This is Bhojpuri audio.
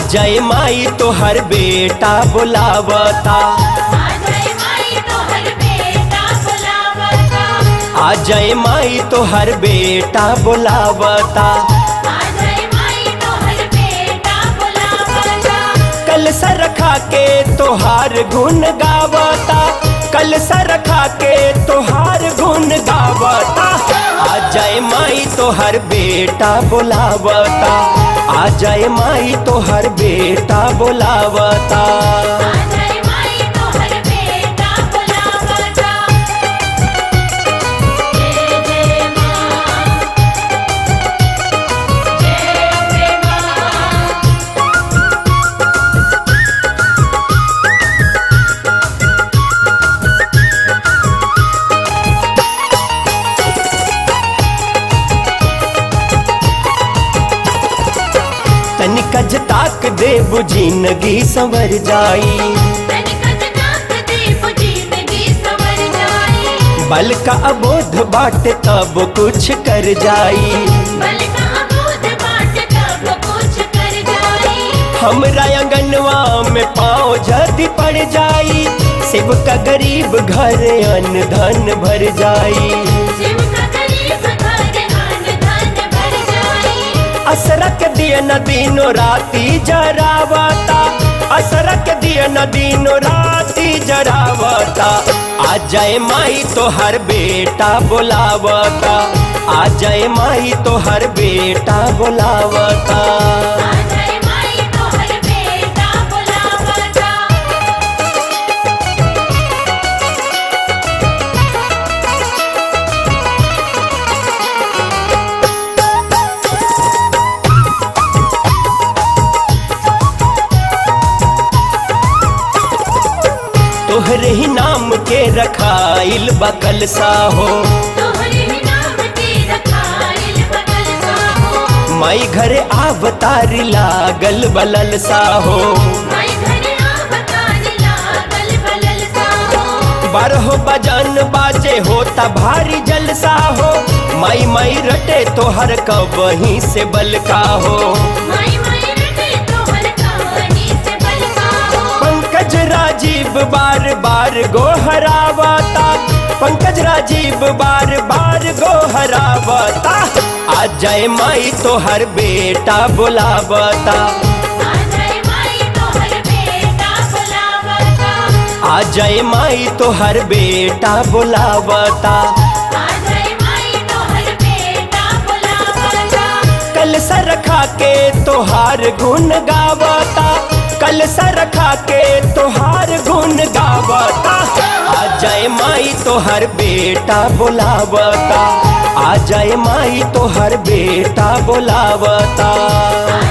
जाए माई तो हर बेटा बुलावता आ जाए माई तो हर बेटा बुलावता आ जाए माई तो हर बेटा बुलावता आ जाए माई तो हर बेटा बुलावता कल सर रखा के तोहार गुण गावता कल सर रखा के तोहार गुण गावता आ जाए माई तो हर बेटा बुलावता आ जाए माई तो हर बेटा बुलावता आ जाए माई तो हर बेटा बुलावता जय जय मां जय अम्बे मां तनिकज ताक दे जिंदगी संवर जाई तनिकज नाक दीप जिंदगी संवर जाई बल का अबोध बाट तब कुछ कर जाई बल का अबोध बाट तब कुछ कर जाई हमरा अंगनवा में पाँव जद पड़ जाई शिव का गरीब घर अन्न धन भर जाई शिव का गरीब घर अन्न धन भर जाई असरक दिए न दिनो राती जरावता असरक दिए न दिनो राती जरावता आ जाए माई तो हर बेटा बुलावता आ जाए माई तो हर बेटा बुलावता आ जाए माई तो हर बेटा बुलावता तोहरे ही नाम के रखाइल बकल सा हो तोहरे ही नाम के रखाइल बगल साहो माई घरे आवतारी लागल बलल सा हो माई घरे आवतारी लागल बलल साहो बारहो बजन बाजे होता भारी जलसा हो माई माई रटे तोहर कबही से बल का हो माई माई रटे तोहर कहानी से बल साहो पंकज राजीव बार बार गोहरावता पंकज राजीव बार बार गोहरावता आ जाए माई तो हर बेटा बुलावता आ जाए माई तो हर बेटा बुलावता आ जाए माई तो हर बेटा बुलावता आ जाए माई तो हर बेटा बुलावता कल सर रखा के तोहार गुण गावता कल सर रखा के तोहार गुण गावता आ जाए माई तोहर बेटा बुलावता आ जाए माई तोहर बेटा बुलावता आ